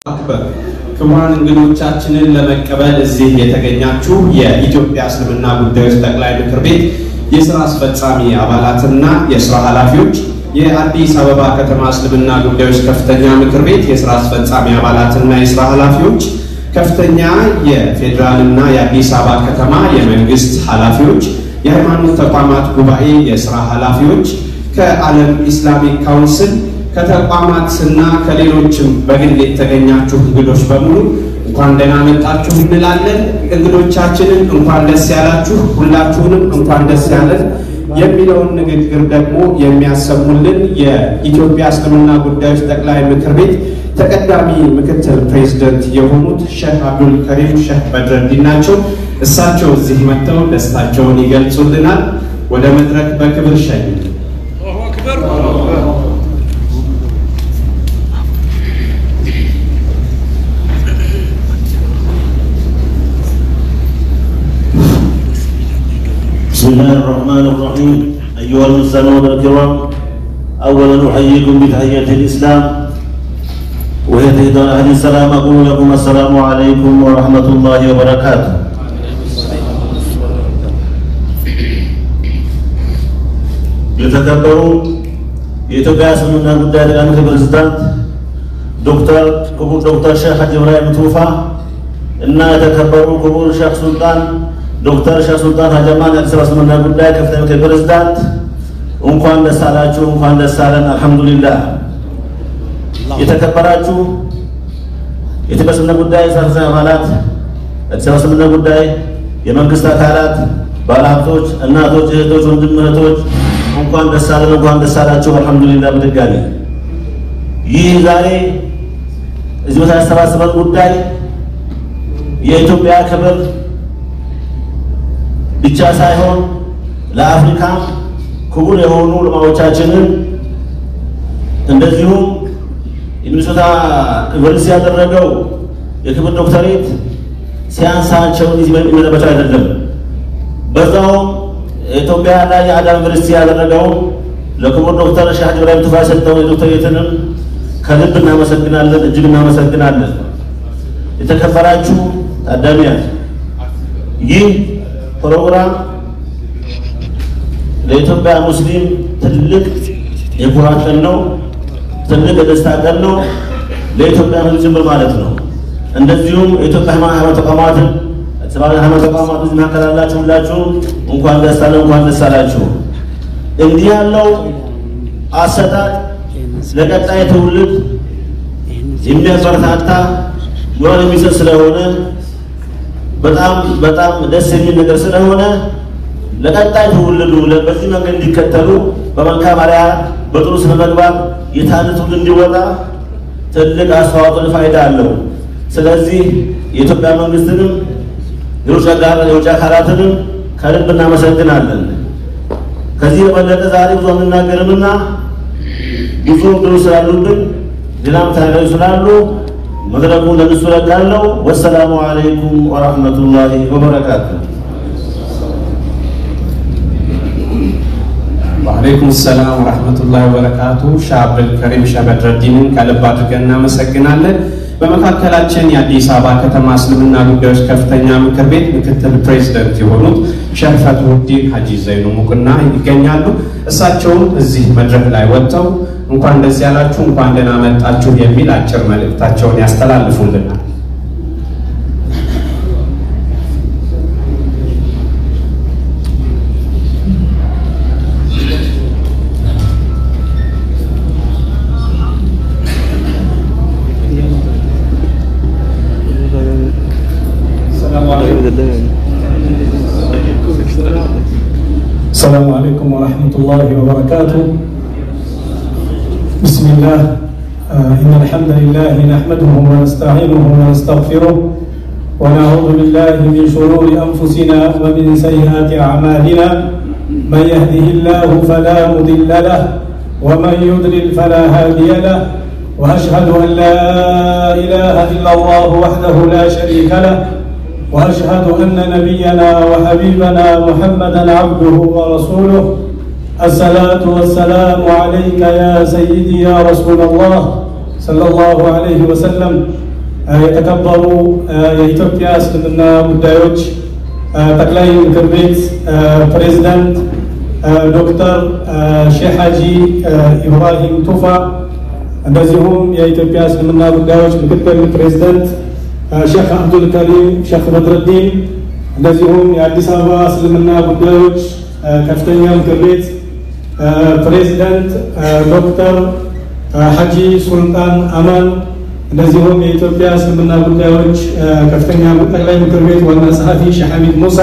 አክበር ክቡራን እንግዶቻችንን ለመቀበል እዚህ የተገኛችሁ የኢትዮጵያ እስልምና ጉዳዮች ጠቅላይ ምክር ቤት የስራ አስፈጻሚ አባላትና የስራ ኃላፊዎች፣ የአዲስ አበባ ከተማ እስልምና ጉዳዮች ከፍተኛ ምክር ቤት የስራ አስፈጻሚ አባላትና የስራ ኃላፊዎች፣ ከፍተኛ የፌዴራልና የአዲስ አበባ ከተማ የመንግስት ኃላፊዎች፣ የሃይማኖት ተቋማት ጉባኤ የስራ ኃላፊዎች፣ ከዓለም ኢስላሚክ ካውንስል ከተቋማትና ከሌሎችም በግል የተገኛችሁ እንግዶች በሙሉ እንኳን ደህና መጣችሁ እንላለን። እንግዶቻችንን እንኳን ደስ ያላችሁ፣ ሁላችሁንም እንኳን ደስ ያለን የሚለውን ንግግር ደግሞ የሚያሰሙልን የኢትዮጵያ እስልምና ጉዳዮች ጠቅላይ ምክር ቤት ተቀዳሚ ምክትል ፕሬዝደንት የሆኑት ሼህ አብዱል ከሪም ሼህ በድረዲን ናቸው። እሳቸው እዚህ መጥተው ደስታቸውን ይገልጹልናል። ወደ መድረክ በክብር ሸኙ። بسم الله الرحمن الرحيم أيها المستمعون الكرام أولا أحييكم بتحية الإسلام وهي تحية أهل السلام أقول لكم السلام عليكم ورحمة الله وبركاته የተከበሩ የኢትዮጵያ እስልምና ጉዳይ ጠቅላይ ምክር ፕሬዝዳንት ዶክተር ክቡር ዶክተር ሼህ ሀጂ ኢብራሂም ቱፋ እና የተከበሩ ክቡር ሼህ ሱልጣን ዶክተር ሼህ ሱልጣን ሀጀማን የአዲስ አበባ እስልምና ጉዳይ ከፍተኛ ምክር ፕሬዝዳንት እንኳን ደስ አላችሁ፣ እንኳን ደስ አለን። አልሐምዱሊላህ። የተከበራችሁ የኢትዮጵያ እስልምና ጉዳይ ስራ አስፈጻሚ አባላት፣ የአዲስ አበባ እስልምና ጉዳይ የመንግስት አካላት፣ ባለሀብቶች፣ እናቶች፣ እህቶች፣ ወንድም እህቶች እንኳን ደስ አለን፣ እንኳን ደስ አላችሁ። አልሐምዱሊላህ። በድጋሚ ይህ ዛሬ እዚህ ቦታ ያሰባሰበን ጉዳይ የኢትዮጵያ ክብር ብቻ ሳይሆን ለአፍሪካ ክቡር የሆኑ ዑለማዎቻችንን እንደዚሁም የሚኒሶታ ዩኒቨርሲቲ ያደረገው የክብር ዶክተሬት ሲያንሳቸውን የሚመለበቸው አይደለም። በዛውም የኢትዮጵያ ላይ የአዳም ዩኒቨርሲቲ ያደረገው ለክቡር ዶክተር ሼህ ሀጂ ኢብራሂም ቱፋ የሰጠውን የዶክተሬትንም ከልብ እናመሰግናለን፣ እጅግ እናመሰግናለን። የተከበራችሁ ታዳሚያን ይህ ፕሮግራም ለኢትዮጵያ ሙስሊም ትልቅ የኩራት ቀን ነው። ትልቅ የደስታ ቀን ነው። ለኢትዮጵያ ሕዝብ ጭምር ማለት ነው። እንደዚሁም የኢትዮጵያ ሃይማኖት ተቋማትን ሰብአዊ ሃይማኖት ተቋማት እዚህ መካከል ያላችሁ ሁላችሁ እንኳን ደስ አለ እንኳን ደስ አላችሁ። እንዲህ ያለው አሰጣጥ ለቀጣይ ትውልድ የሚያበረታታ ሞራል የሚሰጥ ስለሆነ በጣም በጣም ደስ የሚል ነገር ስለሆነ ለቀጣይ ትውልዱ በዚህ መንገድ እንዲከተሉ በመልካም አርአያ በጥሩ ስነ ምግባር የታነ ትውልድ እንዲወጣ ትልቅ አስተዋጽኦ ፋይዳ አለው። ስለዚህ የኢትዮጵያ መንግስትንም የውጭ አካላትንም ከልብ እናመሰግናለን። ከዚህ የበለጠ ዛሬ ብዙ አንናገርምና ብዙ ድሩ ስላሉብን ሌላም ተናጋሪ ስላሉ መድረኩን ለእነሱ ለቃለሁ። ወሰላሙ አለይኩም ወረሕመቱላሂ ወበረካቱ። ወአለይኩም ሰላም ወረሕመቱላሂ ወበረካቱ። ሼህ አብዱል ከሪም ሼህ በድረዲንን ከልብ አድርገን እናመሰግናለን። በመካከላችን የአዲስ አበባ ከተማ እስልምና ጉዳዮች ከፍተኛ ምክር ቤት ምክትል ፕሬዝደንት የሆኑት ሼህ ፈትሁዲን ሀጂ ዘይኑ ሙቅና ይገኛሉ። እሳቸውም እዚህ መድረክ ላይ ወጥተው እንኳን ደስ ያላችሁ፣ እንኳን ደህና መጣችሁ የሚል አጭር መልእክታቸውን ያስተላልፉልናል። السلام عليكم ورحمة الله وبركاته بسم الله آه إن الحمد لله نحمده ونستعينه ونستغفره ونعوذ بالله من شرور أنفسنا ومن سيئات أعمالنا من يهده الله فلا مضل له ومن يضلل فلا هادي له وأشهد أن لا إله إلا الله وحده لا شريك له واشهد ان نبينا وحبيبنا محمدا عبده ورسوله الصلاه والسلام عليك يا سيدي يا رسول الله صلى الله عليه وسلم የተከበሩ የኢትዮጵያ እስልምና ጉዳዮች ጠቅላይ ምክር ቤት ፕሬዝዳንት ዶክተር ሼህ ሀጂ ኢብራሂም ቱፋ እንደዚሁም የኢትዮጵያ እስልምና ጉዳዮች ምክትል ፕሬዝዳንት ሼክ አብዱል ከሪም ሼክ በድረዲን እንደዚሁም የአዲስ አበባ እስልምና ጉዳዮች ከፍተኛ ምክር ቤት ፕሬዝዳንት ዶክተር ሀጂ ሱልጣን አማን እንደዚሁም የኢትዮጵያ እስልምና ጉዳዮች ከፍተኛ ጠቅላይ ምክር ቤት ዋና ጸሐፊ ሼህ ሐሚድ ሙሳ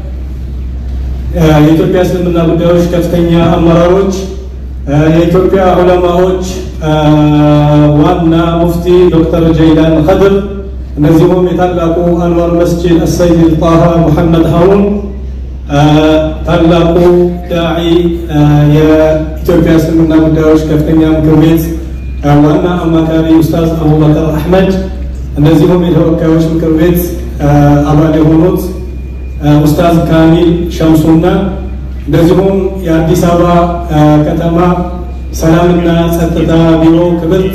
የኢትዮጵያ እስልምና ጉዳዮች ከፍተኛ አመራሮች የኢትዮጵያ ዑለማዎች ዋና ሙፍቲ ዶክተር ጀይላን ኸድር እንደዚሁም የታላቁ አንዋር መስጂድ አሰይድ ጣሃ ሙሐመድ ሀሩን ታላቁ ዳዒ የኢትዮጵያ እስልምና ጉዳዮች ከፍተኛ ምክር ቤት ዋና አማካሪ ኡስታዝ አቡበከር አሕመድ እንደዚሁም የተወካዮች ምክር ቤት አባል የሆኑት ኡስታዝ ካሚል ሸምሱና እንደዚሁም የአዲስ አበባ ከተማ ሰላምና ጸጥታ ቢሮ ክብርት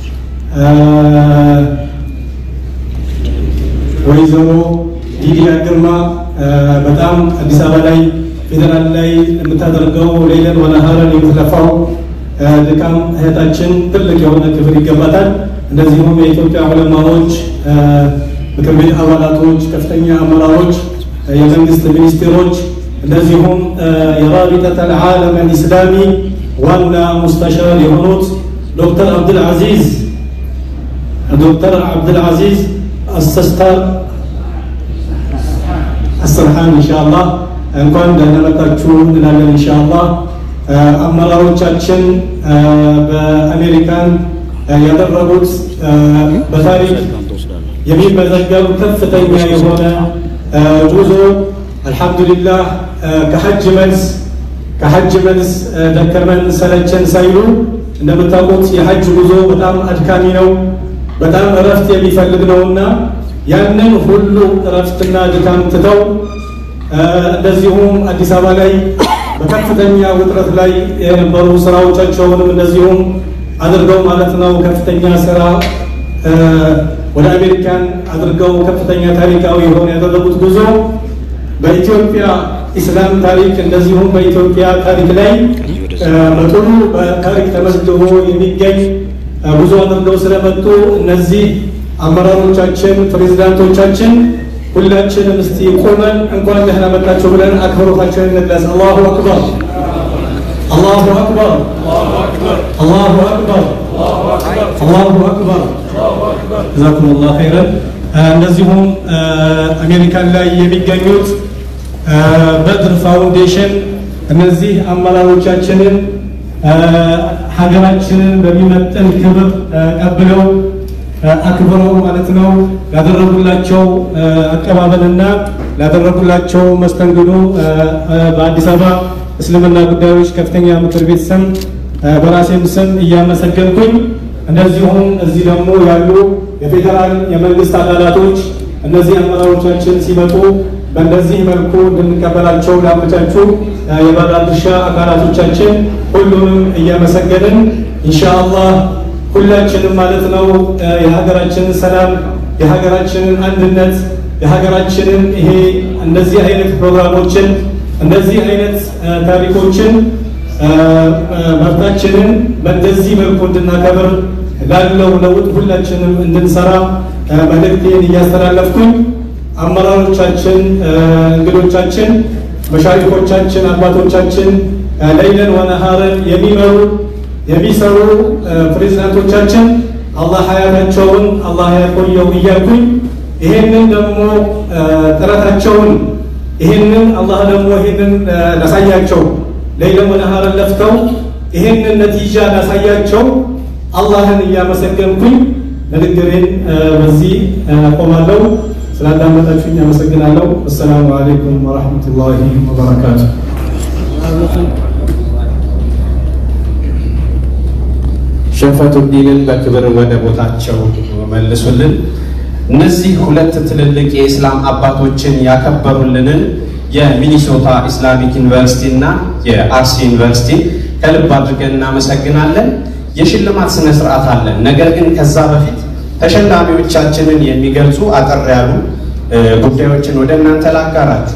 ወይዘሮ ሊዲያ ግርማ በጣም አዲስ አበባ ላይ ፌዴራል ላይ የምታደርገው ሌለን ወነሃረን የምትለፋው ድካም እህታችን ትልቅ የሆነ ክብር ይገባታል። እንደዚሁም የኢትዮጵያ ዑለማዎች ምክር ቤት አባላቶች፣ ከፍተኛ አመራሮች፣ የመንግስት ሚኒስቴሮች እንደዚሁም የራቢጠት አልዓለም አልኢስላሚ ዋና ሙስተሻር የሆኑት ዶክተር አብድልዓዚዝ ዶክተር አብድልዓዚዝ አስተስታር አሰርሓን ኢንሻአላህ እንኳን ደህና መጣችሁ እንላለን ኢንሻአላህ። አመራሮቻችን በአሜሪካን ያደረጉት በታሪክ የሚመዘገብ ከፍተኛ የሆነ ጉዞ አልሐምዱሊላህ ከሐጅ መልስ ከሐጅ መልስ ደከመን ሰለቸን ሳይሉ እንደምታውቁት የሐጅ ጉዞ በጣም አድካሚ ነው፣ በጣም እረፍት የሚፈልግ ነውና ያንን ሁሉ እረፍትና ድካም ትተው እንደዚሁም አዲስ አበባ ላይ በከፍተኛ ውጥረት ላይ የነበሩ ስራዎቻቸውንም እንደዚሁም አድርገው ማለት ነው ከፍተኛ ስራ ወደ አሜሪካን አድርገው ከፍተኛ ታሪካዊ የሆነ ያደረጉት ጉዞ በኢትዮጵያ ኢስላም ታሪክ እንደዚሁም በኢትዮጵያ ታሪክ ላይ በጥሩ በታሪክ ተመዝግቦ የሚገኝ ጉዞ አድርገው ስለመጡ እነዚህ አመራሮቻችን፣ ፕሬዚዳንቶቻችን ሁላችንም እስቲ ቆመን እንኳን ደህና መጣችሁ ብለን አክብሮታችንን እንግለጽ። አላሁ አክበር፣ አላሁ አክበር፣ አላሁ አክበር፣ አላሁ አክበር። ጀዛኩሙላህ ኸይረን። እንደዚሁም አሜሪካን ላይ የሚገኙት በድር ፋውንዴሽን እነዚህ አመራሮቻችንን ሀገራችንን በሚመጥን ክብር ቀብለው አክብረው ማለት ነው ላደረጉላቸው አቀባበልና ላደረጉላቸው መስተንግዶ በአዲስ አበባ እስልምና ጉዳዮች ከፍተኛ ምክር ቤት ስም በራሴም ስም እያመሰገንኩኝ እንደዚሁም እዚህ ደግሞ ያሉ የፌዴራል የመንግስት አካላቶች እነዚህ አመራሮቻችን ሲመጡ በእንደዚህ መልኩ እንድንቀበላቸው ላመቻቹ የባለድርሻ አካላቶቻችን ሁሉንም እያመሰገንን ኢንሻአላህ ሁላችንም ማለት ነው የሀገራችንን ሰላም የሀገራችንን አንድነት የሀገራችንን ይሄ እንደዚህ አይነት ፕሮግራሞችን እንደዚህ አይነት ታሪኮችን መብታችንን በእንደዚህ መልኩ እንድናከብር ላለው ለውጥ ሁላችንም እንድንሰራ መልእክቴን እያስተላለፍኩኝ አመራሮቻችን፣ እንግዶቻችን፣ መሻሪኮቻችን፣ አባቶቻችን ለይለን ወነሃርን የሚመሩ የሚሰሩ ፕሬዚዳንቶቻችን አላህ ሀያታቸውን አላህ ያቆየው እያልኩኝ ይሄንን ደግሞ ጥረታቸውን ይሄንን አላህ ደግሞ ይሄንን ላሳያቸው ለይለን ወነሃርን ለፍተው ይሄንን ነቲጃ ላሳያቸው አላህን እያመሰገንኩኝ ንግግሬን በዚህ አቆማለሁ። ስላዳመጣችሁኝ አመሰግናለሁ። አሰላሙ አለይኩም ወረሕመቱላሂ ወበረካቱ። ሸፈቱዲንን በክብር ወደ ቦታቸው መልሱልን። እነዚህ ሁለት ትልልቅ የኢስላም አባቶችን ያከበሩልንን የሚኒሶታ ኢስላሚክ ዩኒቨርሲቲ እና የአርሲ ዩኒቨርሲቲ ከልብ አድርገን እናመሰግናለን። የሽልማት ስነ ስርዓት አለን። ነገር ግን ከዛ በፊት ተሸላሚዎቻችንን የሚገልጹ አጠር ያሉ ጉዳዮችን ወደ እናንተ ላጋራችሁ።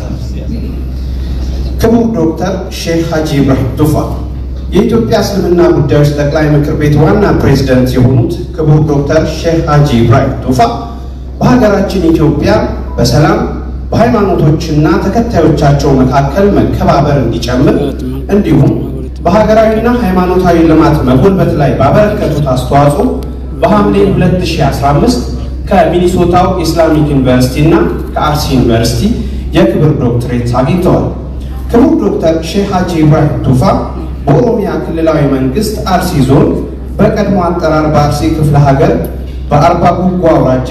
ክቡር ዶክተር ሼህ ሀጂ ኢብራሂም ቱፋ የኢትዮጵያ እስልምና ጉዳዮች ጠቅላይ ምክር ቤት ዋና ፕሬዝደንት የሆኑት ክቡር ዶክተር ሼህ ሀጂ ኢብራሂም ቱፋ በሀገራችን ኢትዮጵያ በሰላም በሃይማኖቶችና ተከታዮቻቸው መካከል መከባበር እንዲጨምር እንዲሁም በሀገራዊና ሃይማኖታዊ ልማት መጎልበት ላይ ባበረከቱት አስተዋጽኦ በሐምሌ 2015 ከሚኒሶታው ኢስላሚክ ዩኒቨርሲቲ እና ከአርሲ ዩኒቨርሲቲ የክብር ዶክትሬት አግኝተዋል። ክቡር ዶክተር ሼህ ሀጂ ኢብራሂም ቱፋ በኦሮሚያ ክልላዊ መንግስት አርሲ ዞን በቀድሞ አጠራር በአርሲ ክፍለ ሀገር በአርባ ጉጉ አውራጃ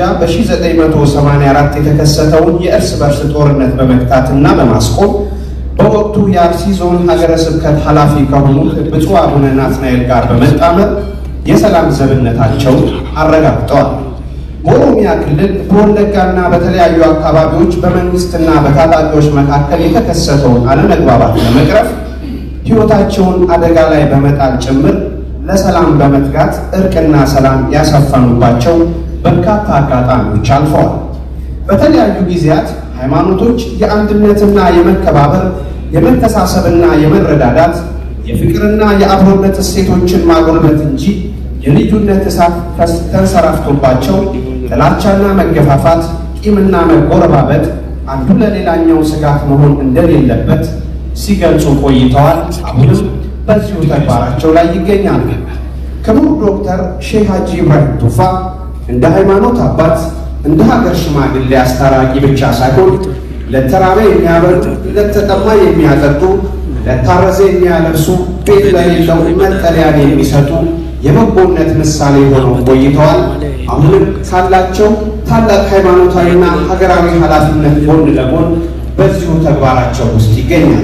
በ1984 የተከሰተውን የእርስ በርስ ጦርነት በመግታትና በማስቆም በወቅቱ የአርሲ ዞን ሀገረ ስብከት ኃላፊ ከሆኑት ብፁዕ አቡነ ናትናኤል ጋር በመጣመር የሰላም ዘብነታቸውን አረጋግጠዋል። በኦሮሚያ ክልል በወለጋና በተለያዩ አካባቢዎች በመንግስትና በታጣቂዎች መካከል የተከሰተውን አለመግባባት ለመቅረፍ ሕይወታቸውን አደጋ ላይ በመጣል ጭምር ለሰላም በመትጋት እርቅና ሰላም ያሰፈኑባቸው በርካታ አጋጣሚዎች አልፈዋል። በተለያዩ ጊዜያት ሃይማኖቶች የአንድነትና የመከባበር የመተሳሰብና የመረዳዳት የፍቅርና የአብሮነት እሴቶችን ማጎልበት እንጂ የልዩነት እሳት ተንሰራፍቶባቸው ጥላቻና መገፋፋት፣ ቂምና መጎረባበጥ አንዱ ለሌላኛው ስጋት መሆን እንደሌለበት ሲገልጹ ቆይተዋል። አሁንም በዚሁ ተግባራቸው ላይ ይገኛሉ። ክቡር ዶክተር ሼህ ሀጂ ኢብራሂም ቱፋ እንደ ሃይማኖት አባት እንደ ሀገር ሽማግሌ አስታራቂ ብቻ ሳይሆን ለተራበ የሚያበሉ፣ ለተጠማ የሚያጠጡ፣ ለታረዘ የሚያለብሱ፣ ቤት ለሌለው መጠለያን የሚሰጡ የበጎነት ምሳሌ ሆነው ቆይተዋል። አሁንም ካላቸው ታላቅ ሃይማኖታዊና ሀገራዊ ኃላፊነት ጎን ለጎን በዚሁ ተግባራቸው ውስጥ ይገኛል።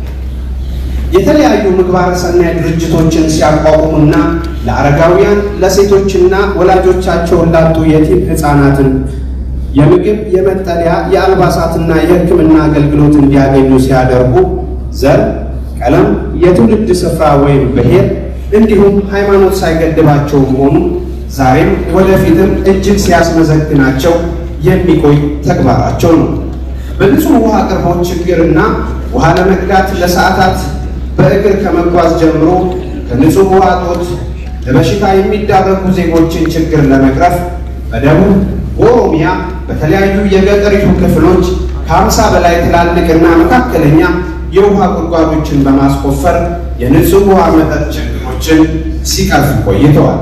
የተለያዩ ምግባረ ሰናይ ድርጅቶችን ሲያቋቁሙና ለአረጋውያን ለሴቶችና ወላጆቻቸውን ላጡ የቲም ሕፃናትን የምግብ፣ የመጠለያ፣ የአልባሳትና የሕክምና አገልግሎት እንዲያገኙ ሲያደርጉ ዘር፣ ቀለም፣ የትውልድ ስፍራ ወይም ብሔር እንዲሁም ሃይማኖት ሳይገድባቸው መሆኑ ዛሬም ወደፊትም እጅግ ሲያስመዘግናቸው የሚቆይ ተግባራቸው ነው። በንጹህ ውሃ አቅርቦት ችግርና ውሃ ለመቅዳት ለሰዓታት በእግር ከመጓዝ ጀምሮ ከንጹህ ውሃ እጦት ለበሽታ የሚዳረጉ ዜጎችን ችግር ለመቅረፍ በደቡብ በኦሮሚያ በተለያዩ የገጠሪቱ ክፍሎች ከሀምሳ በላይ ትላልቅና መካከለኛ የውሃ ጉድጓዶችን በማስቆፈር የንጹህ ውሃ መጠጥ ችግሮችን ሲቀርፉ ቆይተዋል።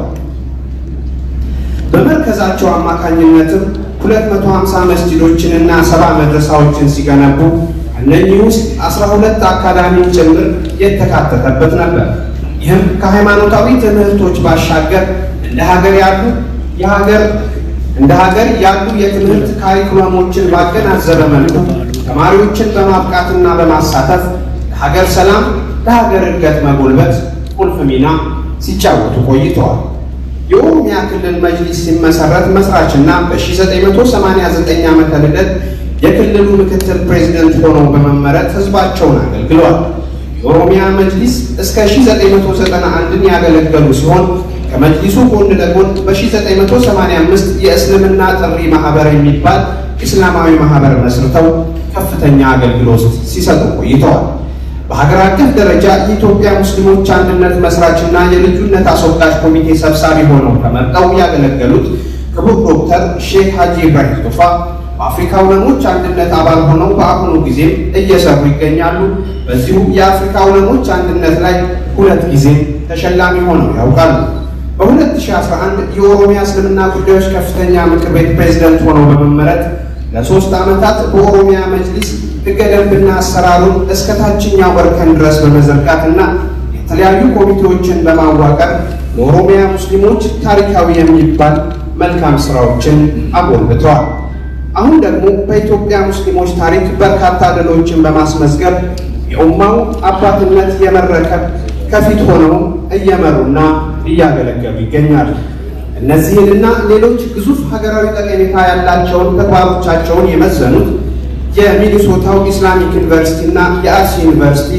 በመርከዛቸው አማካኝነትም 250 መስጂዶችንና ሰባ መድረሳዎችን ሲገነቡ እነኚህ ውስጥ 12 አካዳሚን ጭምር የተካተተበት ነበር። ይህም ከሃይማኖታዊ ትምህርቶች ባሻገር እንደ ሀገር ያሉ የሀገር እንደ ሀገር ያሉ የትምህርት ካሪኩለሞችን ባገናዘበ መልኩ ተማሪዎችን በማብቃትና በማሳተፍ ለሀገር ሰላም፣ ለሀገር እድገት መጎልበት ቁልፍ ሚና ሲጫወቱ ቆይተዋል። የኦሮሚያ ክልል መጅሊስ ሲመሰረት መስራችና በ1989 ዓመተ ልደት የክልሉ ምክትል ፕሬዚደንት ሆነው በመመረጥ ህዝባቸውን አገልግለዋል። የኦሮሚያ መጅሊስ እስከ 1991 ያገለገሉ ሲሆን ከመጅሊሱ ጎን ለጎን በ1985 የእስልምና ጥሪ ማህበር የሚባል ኢስላማዊ ማህበር መስርተው ከፍተኛ አገልግሎት ሲሰጡ ቆይተዋል። በሀገር አቀፍ ደረጃ የኢትዮጵያ ሙስሊሞች አንድነት መስራችና የልዩነት አስወጋጅ ኮሚቴ ሰብሳቢ ሆነው ተመርጠው ያገለገሉት ክቡር ዶክተር ሼክ ሀጂ ኢብራሂም ቱፋ በአፍሪካ ዑለሞች አንድነት አባል ሆነው በአሁኑ ጊዜም እየሰሩ ይገኛሉ። በዚሁ የአፍሪካ ዑለሞች አንድነት ላይ ሁለት ጊዜ ተሸላሚ ሆነው ያውቃሉ። በ2011 የኦሮሚያ እስልምና ጉዳዮች ከፍተኛ ምክር ቤት ፕሬዝደንት ሆነው በመመረጥ ለሶስት ዓመታት በኦሮሚያ መጅሊስ ሕገ ደንብና አሰራሩን እስከ ታችኛው እርከን ድረስ በመዘርጋትና የተለያዩ ኮሚቴዎችን በማዋቀር ለኦሮሚያ ሙስሊሞች ታሪካዊ የሚባል መልካም ስራዎችን አጎልብተዋል። አሁን ደግሞ በኢትዮጵያ ሙስሊሞች ታሪክ በርካታ ድሎችን በማስመዝገብ የኡማው አባትነት የመረከብ ከፊት ሆነው እየመሩና እያገለገሉ ይገኛሉ። እነዚህንና ሌሎች ግዙፍ ሀገራዊ ጠቀሜታ ያላቸውን ተግባሮቻቸውን የመዘኑት የሚኒሶታው ኢስላሚክ ዩኒቨርሲቲ እና የአርሲ ዩኒቨርሲቲ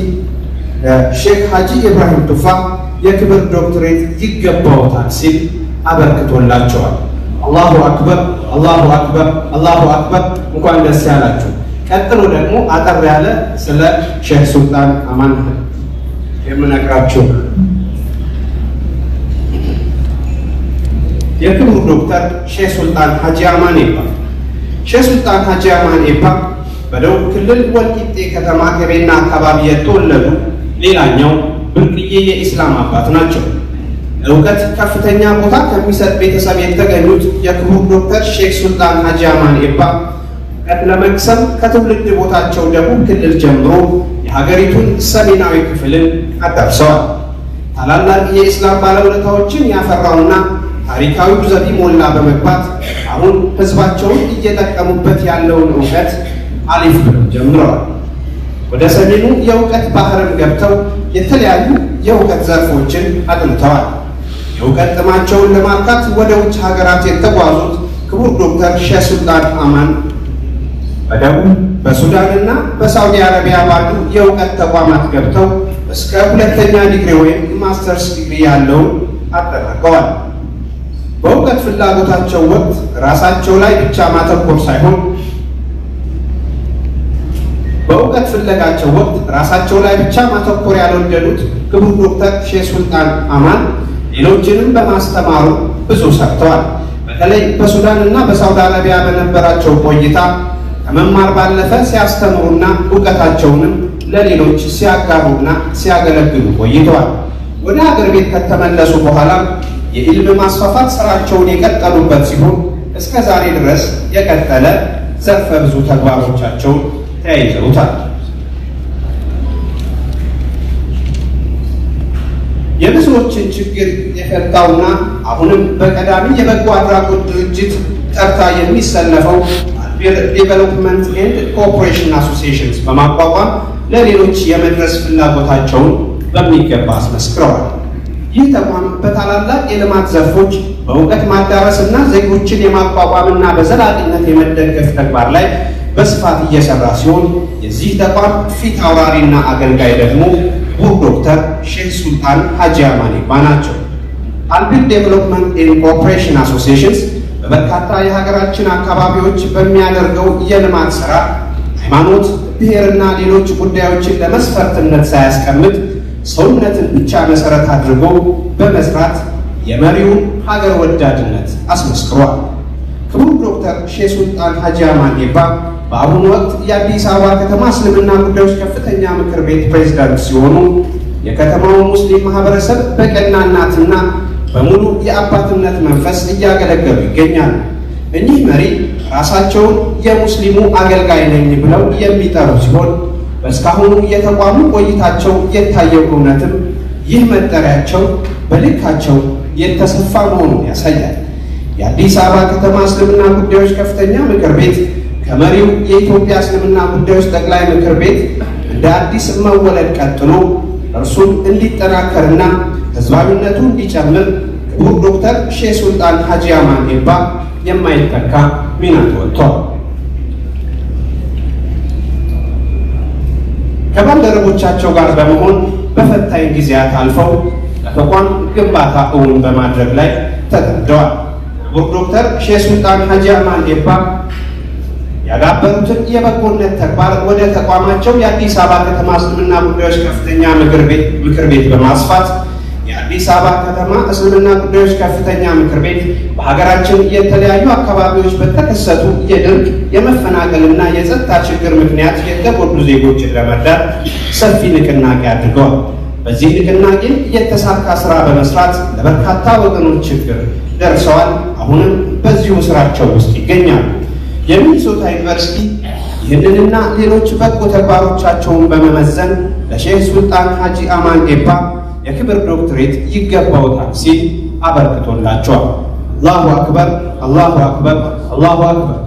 ሼክ ሀጂ ኢብራሂም ቱፋ የክብር ዶክትሬት ይገባዎታል ሲል አበርክቶላቸዋል። አላሁ አክበር፣ አላሁ አክበር፣ አላሁ አክበር። እንኳን ደስ ያላችሁ። ቀጥሎ ደግሞ አጠር ያለ ስለ ሼህ ሱልጣን አማን የምነግራችሁ የክቡር ዶክተር ሼህ ሱልጣን ሀጂ አማን ኤባ ሼህ ሱልጣን ሀጂ አማን ኤባ በደቡብ ክልል ወልቂጤ ከተማ ገቤና አካባቢ የተወለዱ ሌላኛው ብርቅዬ የኢስላም አባት ናቸው። እውቀት ከፍተኛ ቦታ ከሚሰጥ ቤተሰብ የተገኙት የክቡር ዶክተር ሼህ ሱልጣን ሀጂ አማን ኤባ እውቀት ለመቅሰም ከትውልድ ቦታቸው ደቡብ ክልል ጀምሮ የሀገሪቱን ሰሜናዊ ክፍልን አዳርሰዋል። ታላላቅ የኢስላም ባለውለታዎችን ያፈራውና ታሪካዊ ዘቢ ሞላ በመግባት አሁን ህዝባቸውን እየጠቀሙበት ያለውን እውቀት አሊፍ ብለው ጀምረዋል። ወደ ሰሜኑ የእውቀት ባህርም ገብተው የተለያዩ የእውቀት ዘርፎችን አጥንተዋል። የእውቀት ጥማቸውን ለማርካት ወደ ውጭ ሀገራት የተጓዙት ክቡር ዶክተር ሼህ ሱልጣን አማን በደቡብ በሱዳንና በሳውዲ አረቢያ ባሉ የእውቀት ተቋማት ገብተው እስከ ሁለተኛ ዲግሪ ወይም ማስተርስ ዲግሪ ያለውን አጠናቀዋል። በእውቀት ፍላጎታቸው ወቅት ራሳቸው ላይ ብቻ ማተኮር ሳይሆን በእውቀት ፍለጋቸው ወቅት ራሳቸው ላይ ብቻ ማተኮር ያልወደዱት ክቡር ዶክተር ሼህ ሱልጣን አማን ሌሎችንም በማስተማሩ ብዙ ሰርተዋል። በተለይ በሱዳን እና በሳውዲ አረቢያ በነበራቸው ቆይታ ከመማር ባለፈ ሲያስተምሩና እውቀታቸውንም ለሌሎች ሲያጋሩና ሲያገለግሉ ቆይተዋል። ወደ ሀገር ቤት ከተመለሱ በኋላ የኢልም ማስፋፋት ስራቸውን የቀጠሉበት ሲሆን እስከ ዛሬ ድረስ የቀጠለ ዘርፈ ብዙ ተግባሮቻቸውን ተያይዘውታል። የብዙዎችን ችግር የፈታውና አሁንም በቀዳሚ የበጎ አድራጎት ድርጅት ተርታ የሚሰለፈው ዴቨሎፕመንት ኤንድ ኮኦፕሬሽን አሶሲዬሽንስ በማቋቋም ለሌሎች የመድረስ ፍላጎታቸውን በሚገባ አስመስክረዋል። ይህ ተቋም በታላላቅ የልማት ዘርፎች በእውቀት ማዳረስ እና ዜጎችን የማቋቋምና በዘላቂነት የመደገፍ ተግባር ላይ በስፋት እየሰራ ሲሆን የዚህ ተቋም ፊት አውራሪና አገልጋይ ደግሞ ክቡር ዶክተር ሼህ ሱልጣን ሀጂ አማን ኤባ ናቸው። አልቢል ዴቨሎፕመንት ኤንድ ኮኦፕሬሽን አሶሲዬሽንስ በበርካታ የሀገራችን አካባቢዎች በሚያደርገው የልማት ስራ ሃይማኖት፣ ብሔርና ሌሎች ጉዳዮችን ለመስፈርትነት ሳያስቀምጥ ሰውነትን ብቻ መሰረት አድርጎ በመስራት የመሪውን ሀገር ወዳድነት አስመስክሯል። ክቡር ዶክተር ሼህ ሱልጣን ሀጂ አማን ኤባ በአሁኑ ወቅት የአዲስ አበባ ከተማ እስልምና ጉዳዮች ከፍተኛ ምክር ቤት ፕሬዝዳንት ሲሆኑ የከተማው ሙስሊም ማህበረሰብ በቀናናትና በሙሉ የአባትነት መንፈስ እያገለገሉ ይገኛሉ። እኚህ መሪ ራሳቸውን የሙስሊሙ አገልጋይ ነኝ ብለው የሚጠሩ ሲሆን በእስካሁኑ የተቋሙ ቆይታቸው የታየው እውነትም ይህ መጠሪያቸው በልካቸው የተሰፋ መሆኑን ያሳያል። የአዲስ አበባ ከተማ እስልምና ጉዳዮች ከፍተኛ ምክር ቤት ከመሪው የኢትዮጵያ እስልምና ጉዳዮች ጠቅላይ ምክር ቤት እንደ አዲስ መወለድ ቀጥሎ እርሱም እንዲጠናከርና ህዝባዊነቱ እንዲጨምር ክቡር ዶክተር ሼህ ሱልጣን ሀጂ አማን ኤባ የማይተካ ሚና ተወጥቷል። ከባልደረቦቻቸው ጋር በመሆን በፈታኝ ጊዜያት አልፈው ለተቋም ግንባታ እውን በማድረግ ላይ ተጠምደዋል። ክቡር ዶክተር ሼህ ሱልጣን ሀጂ አማን ኤባ ያዳበሩትን የበጎነት ተግባር ወደ ተቋማቸው የአዲስ አበባ ከተማ እስልምና ጉዳዮች ከፍተኛ ምክር ቤት ምክር ቤት በማስፋት የአዲስ አበባ ከተማ እስልምና ጉዳዮች ከፍተኛ ምክር ቤት በሀገራችን የተለያዩ አካባቢዎች በተከሰቱ የድርቅ የመፈናቀልና የጸጥታ ችግር ምክንያት የተጎዱ ዜጎችን ለመርዳት ሰፊ ንቅናቄ አድርገዋል። በዚህ ንቅናቄም የተሳካ ስራ በመስራት ለበርካታ ወገኖች ችግር ደርሰዋል። አሁንም በዚሁ ስራቸው ውስጥ ይገኛሉ። የሚኒሶታ ዩኒቨርሲቲ ይህንንና ሌሎች በጎ ተግባሮቻቸውን በመመዘን ለሼህ ሱልጣን ሀጂ አማን ኤባ የክብር ዶክትሬት ይገባውታል ሲል አበርክቶላቸዋል። አላሁ አክበር፣ አላሁ አክበር፣ አላሁ አክበር።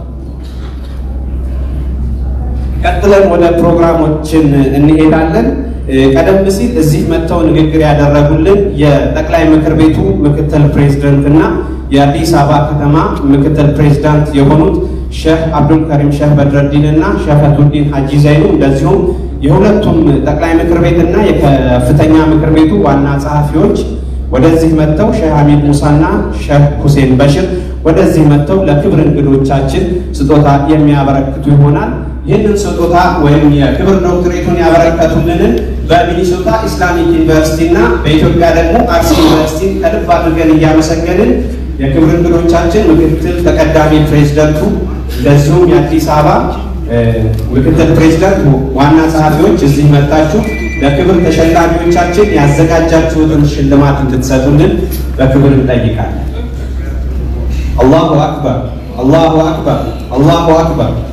ቀጥለን ወደ ፕሮግራሞችን እንሄዳለን። ቀደም ሲል እዚህ መጥተው ንግግር ያደረጉልን የጠቅላይ ምክር ቤቱ ምክትል ፕሬዝደንት እና የአዲስ አበባ ከተማ ምክትል ፕሬዝዳንት የሆኑት ሼህ አብዱል ከሪም ሼህ በድረዲን እና ሼህ ፈቱዲን ሀጂ ዘይኑ እንደዚሁም የሁለቱም ጠቅላይ ምክር ቤት እና የከፍተኛ ምክር ቤቱ ዋና ጸሐፊዎች ወደዚህ መጥተው ሼህ ሐሚድ ሙሳና ሼህ ሁሴን በሽር ወደዚህ መጥተው ለክብር እንግዶቻችን ስጦታ የሚያበረክቱ ይሆናል። ይህንን ስጦታ ወይም የክብር ዶክትሬቱን ያበረከቱልንን በሚኒሶታ ኢስላሚክ ዩኒቨርሲቲ እና በኢትዮጵያ ደግሞ አርሲ ዩኒቨርሲቲ ከልብ አድርገን እያመሰገንን የክብር እንግዶቻችን ምክትል ተቀዳሚ ፕሬዝደንቱ እንደዚሁም የአዲስ አበባ ምክትል ፕሬዝዳንት ዋና ጸሐፊዎች እዚህ መጣችሁ ለክብር ተሸላሚዎቻችን ያዘጋጃችሁትን ሽልማት እንድትሰጡልን በክብር እንጠይቃለን። አላሁ አክበር፣ አላሁ አክበር፣ አላሁ አክበር።